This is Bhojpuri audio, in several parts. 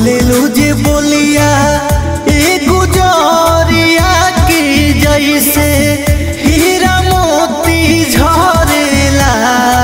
बोले जे बोलिया ए गुजरिया की जैसे हीरा मोती झरेला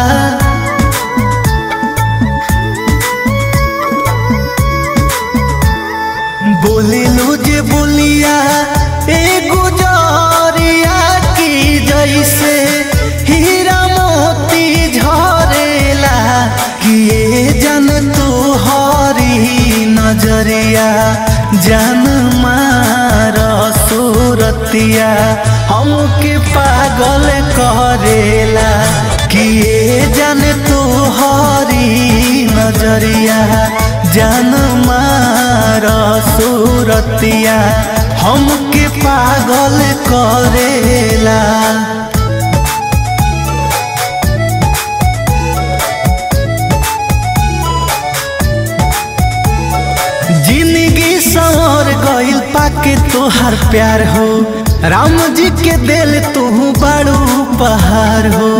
बोले जे बोलिया ए गुजरिया की जैसे हीरा मोती झरेला किए जन तू हरी नजरिया जन मार सूरतिया हमके पागल करेला किए जन तू हरी नजरिया जन मार सूरतिया हमके पागल करेला जिंदगी संवर गइल पाके तोहार प्यार हो राम जी के दिल तू बड़ू पहाड़ हो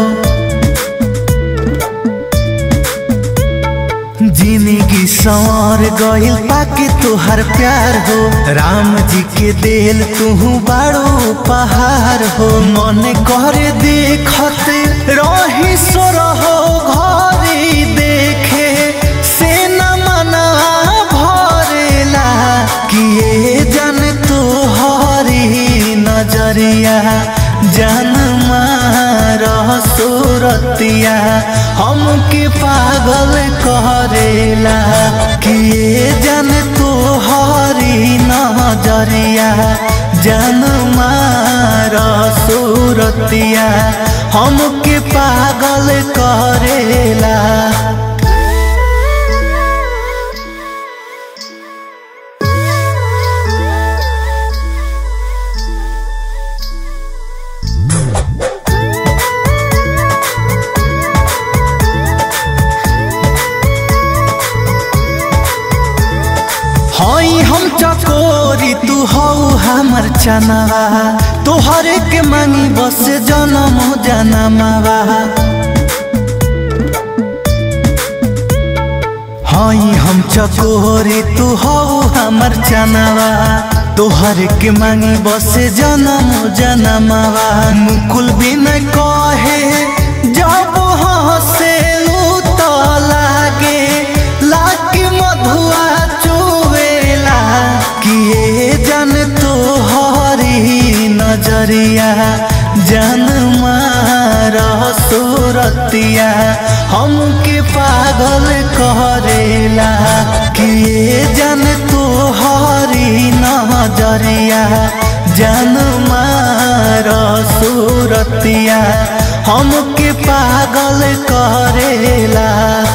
जिंदगी संवर गइल पाके तोहार प्यार हो राम जी के दिल तू बड़ू पहाड़ हो मन करे देखत रही सोर हो घरी देखे से न मना भरेला किए जन तू हरी नजरिया जन मार सूरतिया हमके पागल करेला किए जन तू हरी नजरिया जन मार सूरतिया हमके पागल करेला हई हम चकोरी तू हौ हमर चनवा तोहरे के मांगी बस जनम जनमवा हई हम चकोरी तू हौ हमर चनवा तोहर के मांगी बस जनम जनमवा मुकुल बिन कहे जब हसे तो लागे लागे मधुआ चुवेला किए जन तो हरी नजरिया जन मार सूरतिया हमके पागल करेला किए जन तो हरी नजरिया जन मार सूरतिया हमके पागल करेला